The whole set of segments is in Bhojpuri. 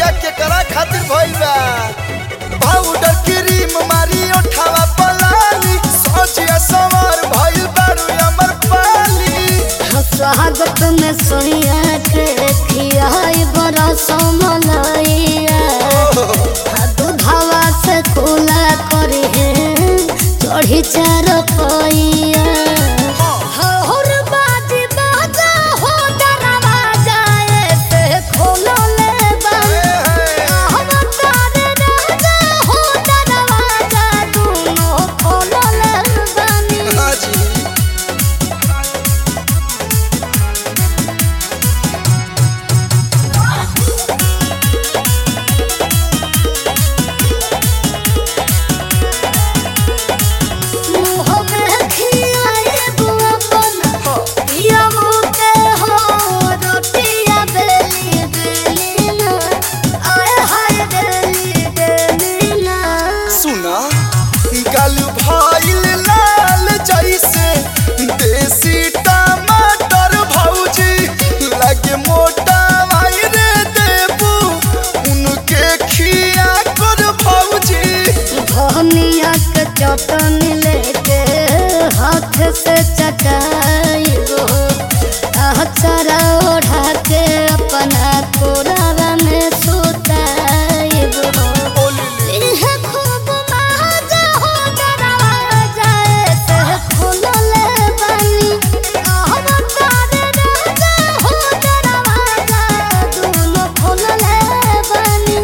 भैया केकरा खातिर भइल बा पाउडर क्रीम मारी ओठावा पलाली सोचिया सवार भइल बारू अमर पाली स्वागत में सोनिया के खियाई बड़ा समलैया दूधवा से खुला करी है चढ़ी चार पैया हर बाजी बाजा हो दरवाजा ऐसे खोलो ले बंद हम तारे राजा हो दरवाजा दोनों खोलो ले बनी हाजी मुँह में खियाए बुआ बना पिया मुके हो रोटिया बेली बेली ना आए हाय बेली बेली ना सुना गल भइल लाल जैसे देसी टमाटर भौजी लगे मोटा रे देबू उनके खिया कर भौजी धनिया के चटनी लेके हाथ से चटाइबो अचरा ओढ़ा के अपना कोरावा में सुताइबो इहे खूब मजा हो दरवाजा ऐसे खुलले बनी हम तारे राजा हो दरवाजा दोनों खुलले बनी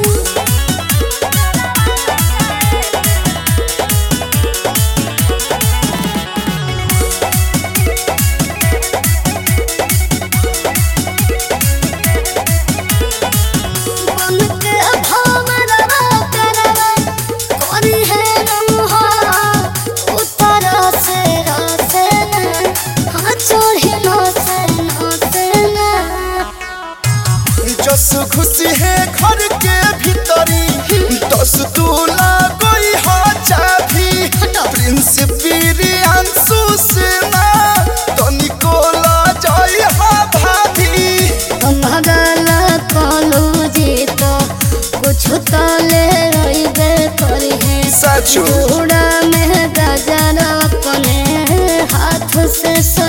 बन के भंवरवा करवा कोरी है रंहा उतर से रसे न हाँ चोरी न से न से न जस खुशी है घर के भीतरी दस दूला कोई हो चाभी प्रिंस बिरियांसु सेना तनिको ला जाई हा भाभी भगल कलू जी तो कुछ तो ले रही करी है सचो चूड़ा में गजर अपने हाथ से